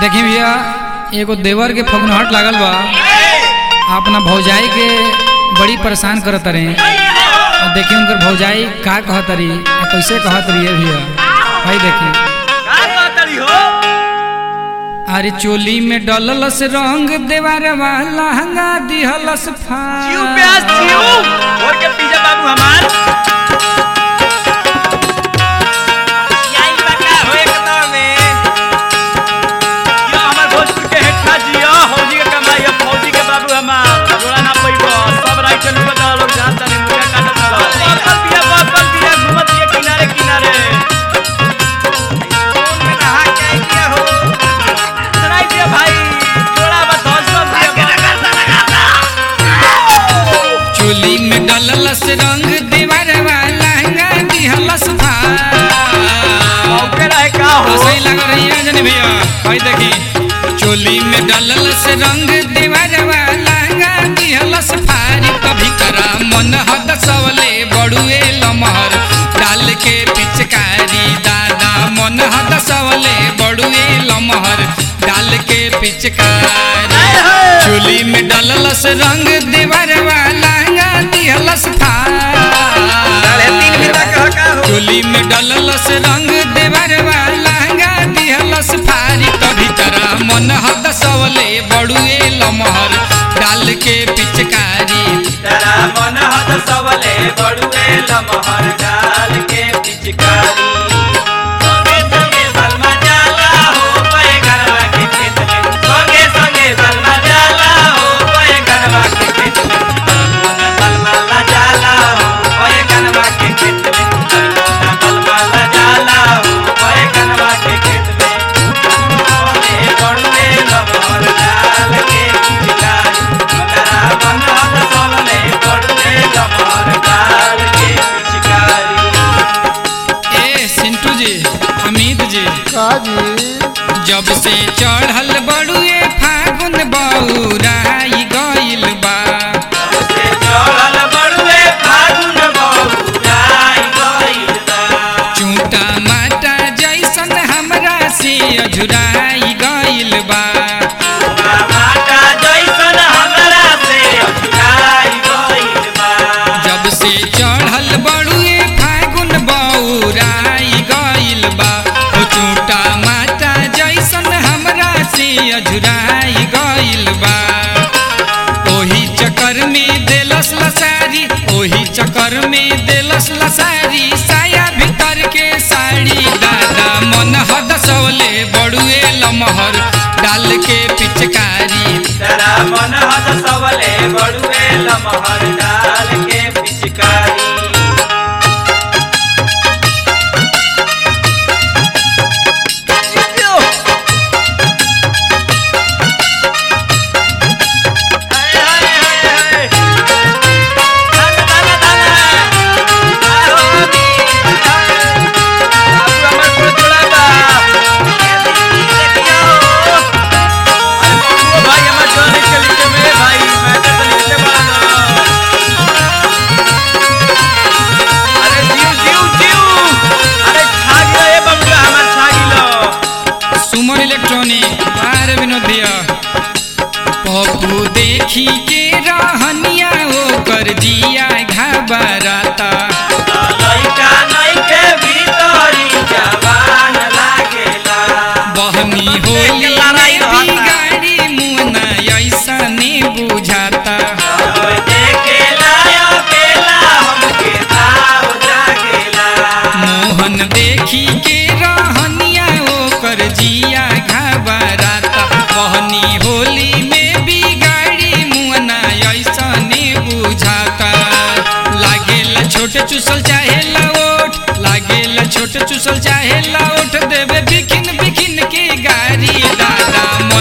देखी भैया एगो देवर के फगुनहट लागल बा अपना भौजाई के बड़ी परेशान करत रहे और देखी उनकर भौजाई का कहत रही आ कैसे कहत रही है भैया भाई देखी का कहतरी हो अरे चोली में डललस रंग देवार वाला हंगा दिहलस जीव फाड़ प्यास जीव और के पीछे बाबू हमार यही बका हो एकदम में यो हमार भोजपुर के हेठा जियो फौजी के कमाई फौजी के बाबू हमार जोड़ा ना पैबो सब राइट लोग बता लोग जानता नहीं मुझे काटत ना बकल दिया बकल दिया घूमत दिया किनारे किनारे कौन में नहा के आई दिया हो सुनाई दिया भाई जोड़ा बस हौसला दिया चोली में डललस रंग देवार वाला हंगा दिहलस फाड़ मौके रहे का हो सही लग रही है जनी भैया भाई देखी चोली में डललस रंग दीवार वाला दिहलस फारी कभी करा मन हद सवले बड़ुए लमहर डाल के पिचकारी दादा मन हद सवले बड़ुए लमहर डाल के पिचकारी चोली में डललस रंग दीवार वाला दिहलस साढ़े तीन फारी घंटा कहा का हो चोली में डललस रंग देवर वाला दिहलस फारी कभी तरह मन हद सवले बड़ुए लमहर डाल के पिचकारी तेरा मन हद सबले बड़ुए लमहर डाल के पिचकारी संगे संगे सलमा जाला हो पे घरवा के खेत में संगे संगे सलमा जाला हो पे घरवा के खेत में सलमा ला जाला हो पे घरवा के खेत में सलमा ला जाला हो पे घरवा के खेत में ओले बड़ुए लमहर डाल के पिचकारी तेरा मन हद सबले बड़ुए लमहर डाल के पिचकारी ए सिंटू जी अमित जी का जी जब से चढ़ल बड़ुए फागुन बौराई गइल बा से चढ़ल बड़ुए फागुन बौराई गइल बा। चूटा माटा जैसन हमरा से अझुराई गइल बा माता जैसन हमरा से अछुराई गइल बा। जब से चढ़ल बड़ुए फागुन बौराई गइल बा ओ चूटा माता जैसन हमरा से अझुराई गइल बा ओही चक्कर में देलस लसारी ओही चक्कर में देलस लसारी साया भीतर के साड़ी दादा मन हद सवले बड़ुए लमहर डाल के पिचकारी तेरा मन हद सबले बड़ुए लमहर डाल के पिचकारी हाय हाय हाय हाय दाना दाना दाना आहो नी बाबू हमर को जोड़ा बा देखियो अरे बाबू भाई हमर जोड़ी के लिखे में भाई मैं तो लिखते बड़ा अरे जीव जीव जीव अरे छागी रे बबुआ हमर छागी लो सुमन इलेक्ट्रॉनिक बार विनोद भैया पप्पू देखी के रहनिया ओकर जिया घबराता लइका नइखे भीतरी जवान लागेला बहनी होली में बिगाड़ी मुना ऐसा ने बुझाता ओए देखेला अकेला हमके ताव जागेला मोहन देखी के रहनिया ओकर जिया घबराता बहनी होली में बिगाड़ी मुना ऐसा ने बुझाता लागेला छोटे चुसल चाहे लाओट लागेला छोटे चुसल चाहे लाओट देवे बिखिन बिखिन के गारी दादा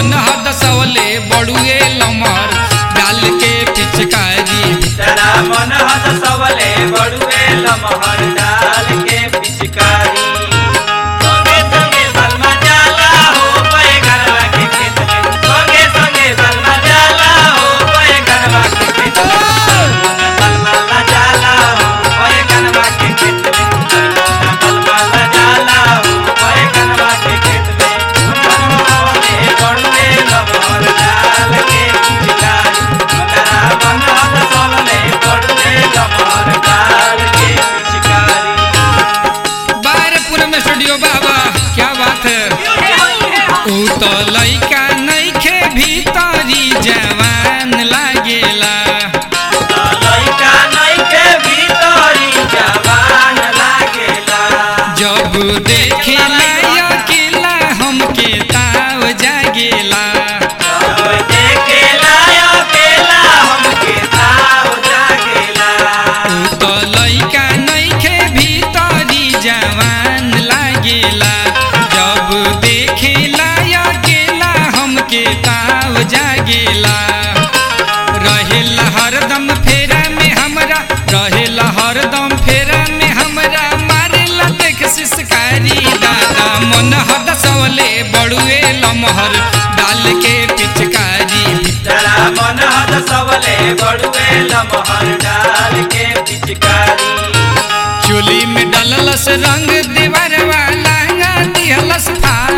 लैका नैखे भीतरी जवान लागेला लइका नइखे भीतरी जवान लागेला जब देखेला अकेला हमके ताव जागेला जब देखेला अकेला हमके ताव जागेला ऊ तो लैका नैखे भीतरी जवान लागेला जब देखेला अकेला हमके ताव जागेला रहेला हरदम फेरा में हमरा रहेला हरदम फेरा में हमरा मारेला देख सिसकारी दादा मन हद सवले बड़ुए लमहर डाल के पिचकारी जरा मन हद सबले बड़ुए लमहर डाल के पिचकारी चोली में डललस रंग दीवार वाला दिहलस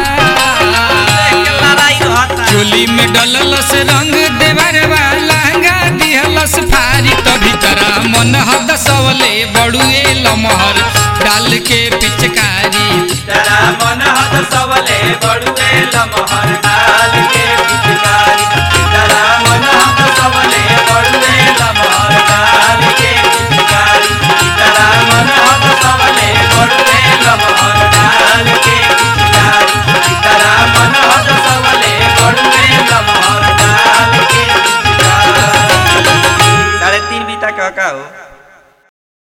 चोली में डललस रंग देवर वाला दिहलस फारी तभी तरा मन हद सवले बड़ुए लमहर डाल के पिचकारी जरा मन हद सबले बड़ुए लमहर डाल के पिचकारी जरा मन हद सबले बड़ुए लमहर डाल के पिचकारी जरा मन हद सबले बड़ुए लमहर डाल के पिचकारी जरा मन हद सबले बड़ुए लमहर डाल के पिचकारी साढ़े तीन बीता का का हो